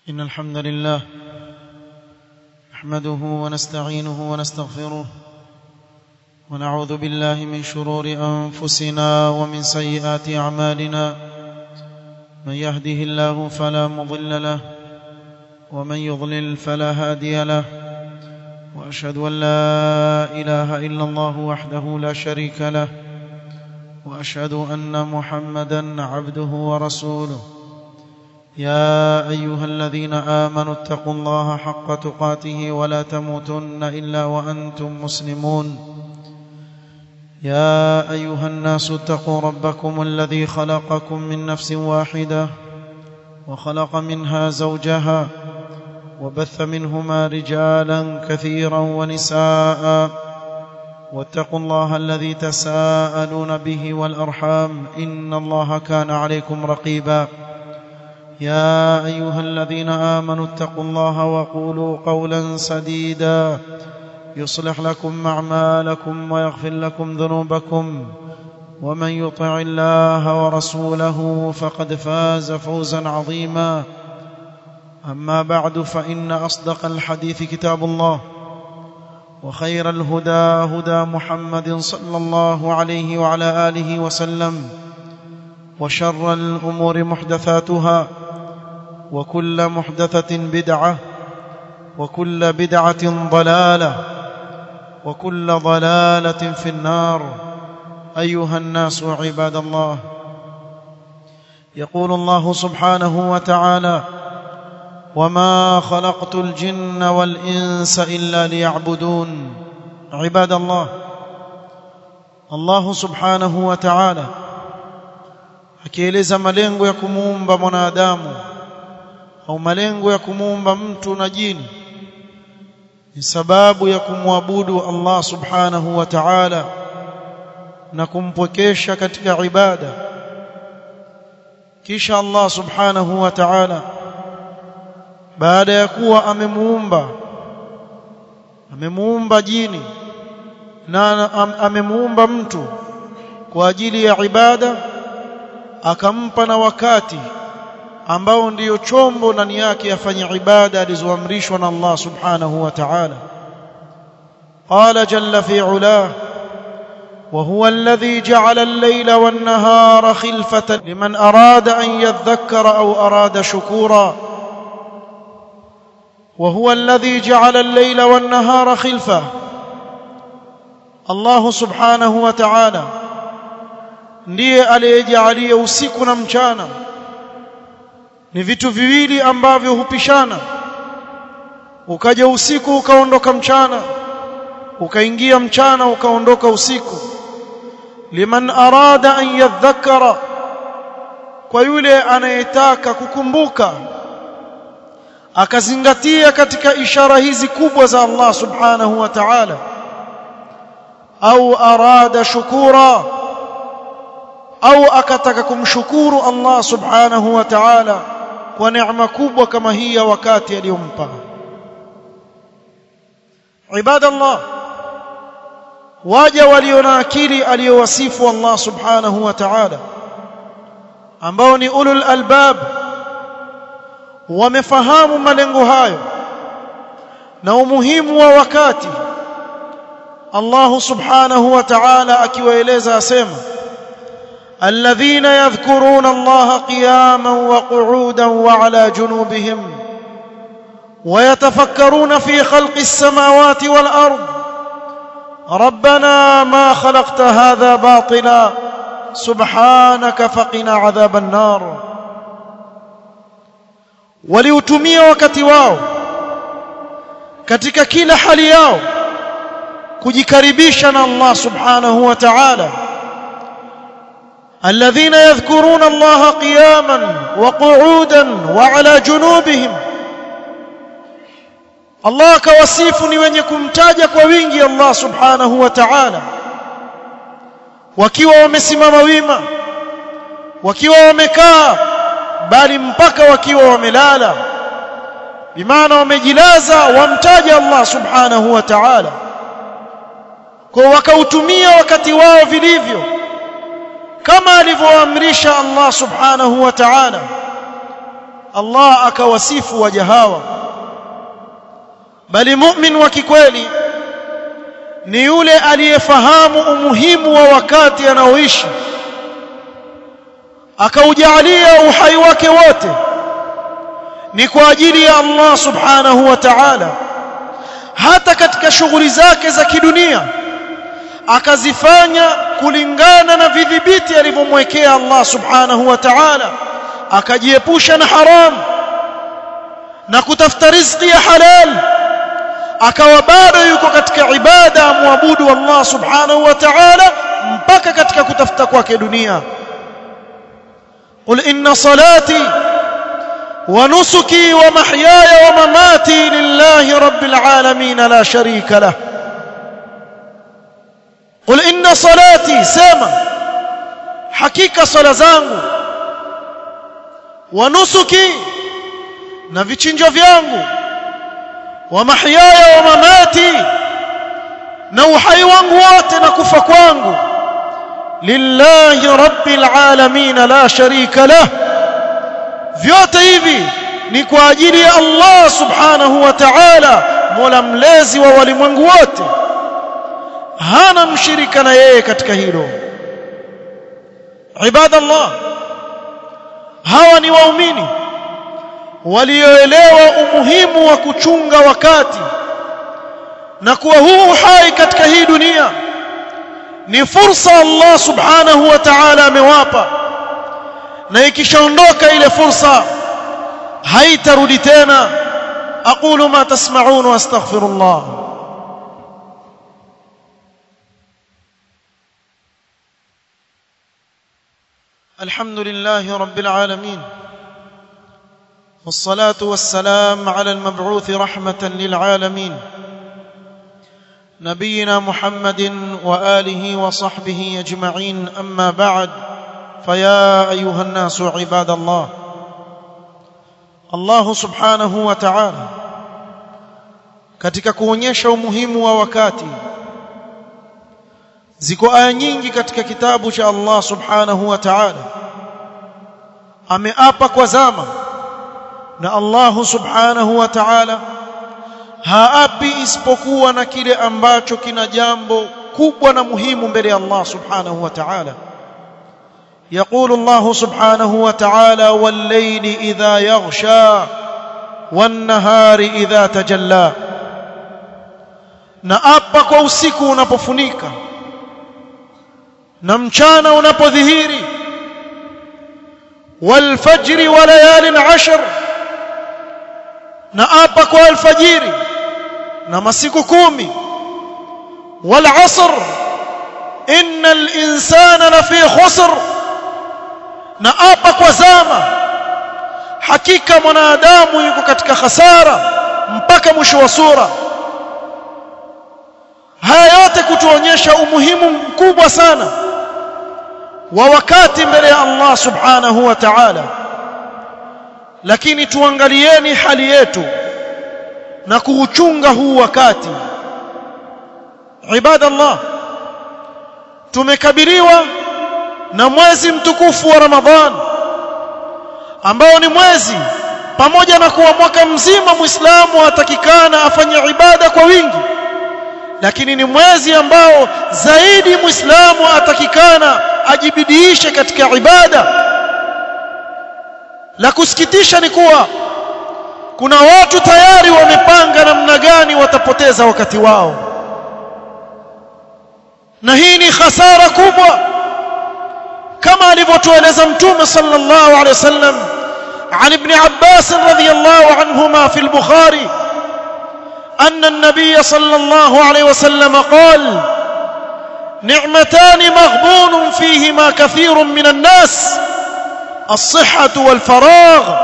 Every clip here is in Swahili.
إن الحمد لله نحمده ونستعينه ونستغفره ونعوذ بالله من شرور أنفسنا ومن سيئات أعمالنا من يهده الله فلا مضل له ومن يضلل فلا هادي له وأشهد أن لا إله إلا الله وحده لا شريك له وأشهد أن محمدا عبده ورسوله يا أيها الذين آمنوا اتقوا الله حق تقاته ولا تموتن إلا وأنتم مسلمون يا أيها الناس اتقوا ربكم الذي خلقكم من نفس واحدة وخلق منها زوجها وبث منهما رجالا كثيرا ونساء واتقوا الله الذي تساءلون به والأرحام إن الله كان عليكم رقيبا يا أيها الذين آمنوا اتقوا الله وقولوا قولا سديدا يصلح لكم أعمالكم ويغفر لكم ذنوبكم ومن يطع الله ورسوله فقد فاز فوزا عظيما أما بعد فإن أصدق الحديث كتاب الله وخير الهدى هدى محمد صلى الله عليه وعلى آله وسلم وشر الأمور محدثاتها وكل محدثة بدعة وكل بدعة ضلالة وكل ضلالة في النار أيها الناس عباد الله يقول الله سبحانه وتعالى وما خلقت الجن والإنس إلا ليعبدون عباد الله الله سبحانه وتعالى akieleza malengo ya kumuumba mwanadamu au malengo ya kumuumba mtu na jini ni sababu ya kumwabudu Allah subhanahu wa ta'ala na kumpwekesha katika ibada kisha Allah subhanahu wa ta'ala baada ya kuwa amemuumba amemuumba jini na amemuumba mtu kwa ajili ya ibada akampa na wakati ambao ndiyo chombo ndani yake afanye ibada alizoamrishwa na Allah subhanahu wa ta'ala qala jalla fi ulah وهو الذي جعل الليل والنهار خلفة لمن أراد أن يذكر أو أراد شكورا وهو الذي جعل الليل والنهار خلفة الله سبحانه وتعالى ndiye aliyejalia usiku na mchana ni vitu viwili ambavyo hupishana ukaja usiku ukaondoka mchana ukaingia mchana ukaondoka usiku liman arada an yadhakkara kwa yule anayetaka kukumbuka akazingatia katika ishara hizi kubwa za Allah subhanahu wa ta'ala au arada shukura au akataka kumshukuru Allah subhanahu wa ta'ala kwa neema kubwa kama hii ya wakati aliyompa ibadallah waja walio na akili aliyowasifu Allah subhanahu wa ta'ala ambao ni ulul albab wamefahamu malengo hayo na umuhimu wa wakati Allah subhanahu wa ta'ala akiwaeleza asema الذين يذكرون الله قياما وقعودا وعلى جنوبهم ويتفكرون في خلق السماوات والارض ربنا ما خلقت هذا باطلا سبحانك فقنا عذاب النار waliutumia wakati wao katika kila hali yao kujikaribisha na Allah subhanahu wa ta'ala الذين يذكرون الله قياما وقعودا وعلى جنوبهم Allah kawasifu ni wenye kumtaja kwa wingi Allah subhanahu wa ta'ala wakiwa wamesimama wima wakiwa wamekaa bali mpaka wakiwa wamelala bimaana wamejilaza wamtaja Allah subhanahu wa ta'ala kwa wakautumia wakati wao vilivyo kama alivyoamrisha Allah subhanahu wa ta'ala Allah akawasifu waja hawa bali mu'min wa kikweli ni yule aliyefahamu umuhimu wa wakati anaoishi akaujalia uhai wake wote ni kwa ajili ya Allah subhanahu wa ta'ala hata katika shughuli zake za kidunia akazifanya kulingana na vidhibiti alivyomwekea Allah subhanahu wa ta'ala akajiepusha na haram na kutafuta riziki ya halal akawa bado yuko katika ibada amwabudu Allah subhanahu wa ta'ala mpaka katika kutafuta kwake dunia قل إن صلاتي ونسكي ومحياي ومماتي لله رب العالمين لا شريك له قل إن صلاتي سما حقيقة صلاة zangu ونسكي na vichinjo vyangu wa mahyaya wa mamati na uhai wangu wote na kufa kwangu lillahi rabbil alamin la sharika lah vyote hivi ni kwa ajili ya Allah subhanahu wa ta'ala mola mlezi wa walimwengu wote hana mshirika na yeye katika hilo ibadallah hawa ni waumini walioelewa umuhimu wa kuchunga wakati na kuwa huu hai katika hii dunia ni fursa Allah subhanahu wa ta'ala amewapa na ikishaondoka ile fursa haitarudi tena aqulu ma tasma'un wa astaghfirullah الحمد لله رب العالمين والصلاة والسلام على المبعوث رحمة للعالمين نبينا محمد وآله وصحبه أجمعين أما بعد فيا أيها الناس عباد الله الله سبحانه وتعالى katika kuonyesha umuhimu wa wakati ziko aya nyingi katika kitabu cha Allah subhanahu wa ta'ala ameapa kwa zama na Allah subhanahu wa ta'ala haapi isipokuwa na kile ambacho kina jambo kubwa na muhimu mbele ya Allah subhanahu wa ta'ala يقول الله سبحانه وتعالى والليل إذا يغشى والنهار إذا تجلى na apa kwa usiku unapofunika na mchana unapodhihiri walfajri wa layalin ashr na apa kwa alfajiri na masiku kumi wal asr innal insana lafi khusr na apa kwa zama hakika mwanadamu yuko katika hasara mpaka mwisho wa sura haya yote kutuonyesha umuhimu mkubwa sana wa wakati mbele ya Allah subhanahu wa ta'ala lakini tuangalieni hali yetu na kuuchunga huu wakati ibadallah tumekabiliwa na mwezi mtukufu wa Ramadhan ambao ni mwezi pamoja na kuwa mwaka mzima Muislamu atakikana afanye ibada kwa wingi lakini ni mwezi ambao zaidi Muislamu atakikana ajibidiishe katika ibada la kusikitisha ni kuwa kuna watu tayari wamepanga namna gani watapoteza wakati wao na hii ni hasara kubwa kama alivyotueleza mtume sallallahu alaihi wasallam عن ابن عباس رضي الله عنهما في البخاري أن النبي صلى الله عليه وسلم قال نعمتان مغبون فيهما كثير من الناس الصحة والفراغ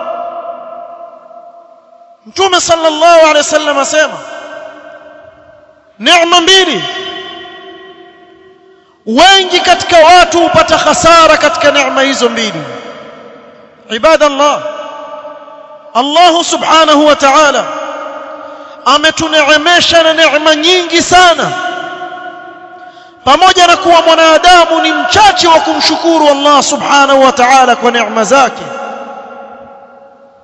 متوم صلى الله عليه وسلم سيما نعمة mbili wengi katika watu hupata hasara katika neema hizo mbili ibadallah Allah subhanahu wa ta'ala ametuneemesha na neema nyingi sana pamoja na kuwa mwanadamu ni mchache wa kumshukuru Allah subhanahu wa ta'ala kwa neema zake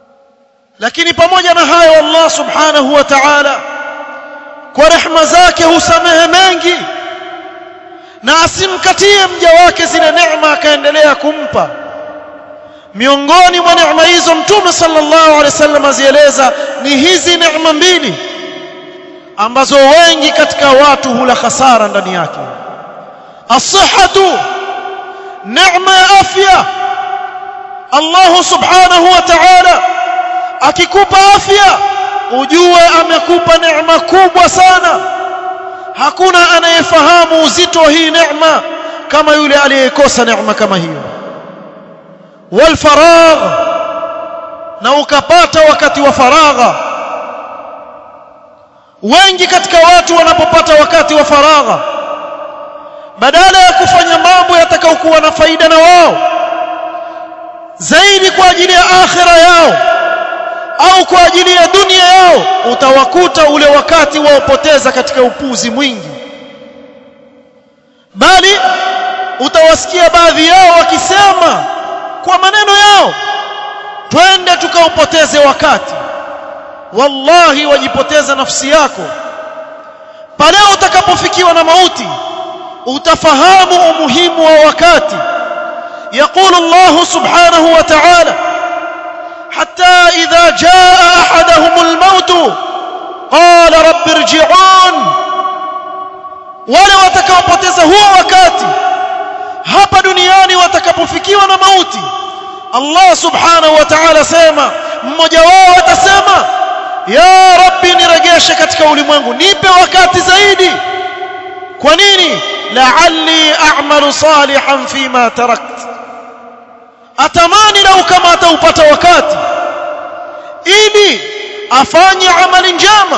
lakini pamoja na hayo Allah subhanahu wa ta'ala kwa rehema zake husamehe mengi na asimkatie mja wake zile neema akaendelea kumpa miongoni mwa neema hizo mtume sallallahu alaihi wasallam azieleza ni hizi neema mbili ambazo wengi katika watu hula hasara ndani yake as-sihhatu neema ya afya Allah subhanahu wa ta'ala akikupa afya ujue amekupa neema kubwa sana hakuna anayefahamu uzito wa hii neema kama yule aliyekosa neema kama hiyo wal faragh na ukapata wakati wa faragha wengi katika watu wanapopata wakati wa faragha badala ya kufanya mambo yatakayokuwa na faida na wao zaidi kwa ajili ya akhira yao au kwa ajili ya dunia yao utawakuta ule wakati waopoteza katika upuzi mwingi bali utawasikia baadhi yao wakisema kwa maneno yao twende tukaupoteze wakati wallahi wajipoteza nafsi yako pale utakapofikiwa na mauti utafahamu umuhimu wa wakati يقول الله سبحانه وتعالى حتى إذا جاء أحدهم الموت قال رب ارجعون wale watakaopoteza huo wakati hapa duniani watakapofikiwa na mauti Allah subhanahu wa ta'ala sema mmoja wao atasema ya rabbi niregeshe katika ulimwengu nipe wakati zaidi kwa nini la'alli a'malu salihan fima tarakt atamani lau kama ataupata wakati ili afanye amali njema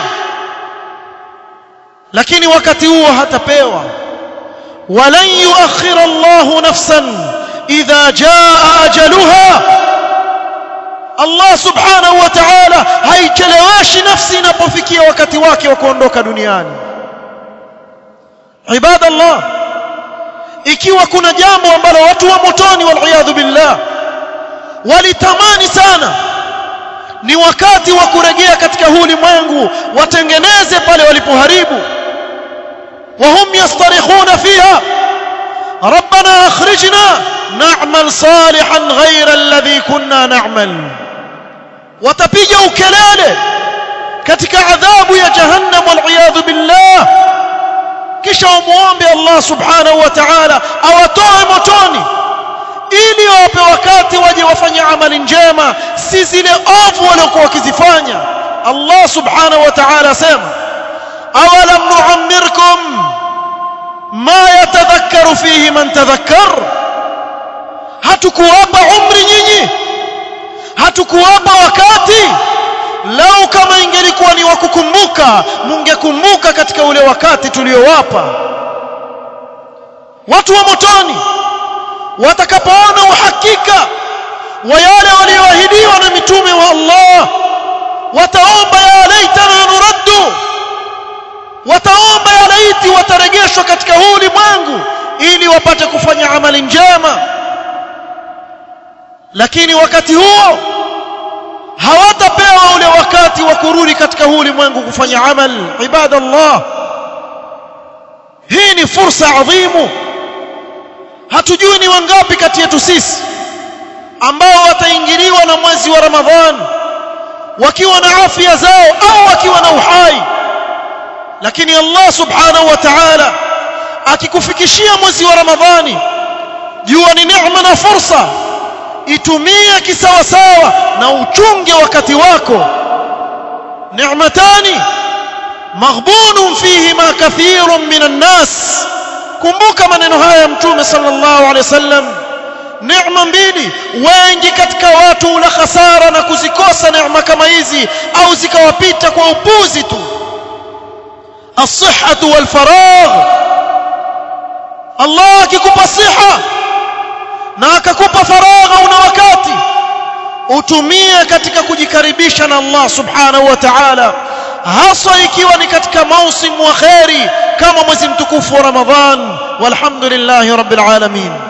lakini wakati huo hatapewa walan yuakhir Allah nafsan idha jaa ajaluha Allah subhanahu wa ta'ala haicheleweshi nafsi inapofikia wakati wake wa kuondoka duniani ibadallah ikiwa kuna jambo ambalo watu wa motoni wal billah walitamani sana ni wakati wa kurejea katika huu ulimwengu watengeneze pale walipoharibu وهم يصطرخون فيها ربنا اخرجنا نعمل صالحا غير الذي كنا نعمل وتpiga ukelele katika adhabu ya jahannam wal billah kisha umuombe Allah subhanahu wa ta'ala awatoe motoni ili wape wakati waje wafanye amali njema si zile ovu waliokuwa wakizifanya Allah subhanahu wa ta'ala asema awalam nu'ammirkum ma yatadhakkaru fihi man tadhakkar hatukuwapa umri nyinyi hatukuwapa wakati lau kama ingelikuwa ni wakukumbuka mungekumbuka katika ule wakati tuliowapa watu wa motoni watakapoona uhakika wa yale walioahidiwa na mitume wa Allah wataomba ya laitana nuraddu wataomba ya laiti watarejeshwa katika huu ulimwengu ili wapate kufanya amali njema lakini wakati huo hawatapewa ule wakati wa kurudi katika huu ulimwengu kufanya amal ibadallah hii ni fursa adhimu hatujui ni wangapi kati yetu sisi ambao wataingiliwa na mwezi wa Ramadhan wakiwa na afya zao au wakiwa na uhai lakini Allah subhanahu wa ta'ala akikufikishia mwezi wa Ramadhani jua ni neema na fursa itumie kisawasawa na uchunge wakati wako neematani maghbunun fihima kathirun minan nas kumbuka maneno haya ya mtume sallallahu alaihi wasallam neema mbili wengi katika watu ula khasara na kuzikosa neema kama hizi au zikawapita kwa upuzi tu as-sihhatu wal faragh Allah akikupa siha na akakupa faragha una wakati utumie katika kujikaribisha na Allah subhanahu wa ta'ala hasa ikiwa ni katika mausimu wa khairi kama mwezi mtukufu wa Ramadhan walhamdulillahi rabbil alamin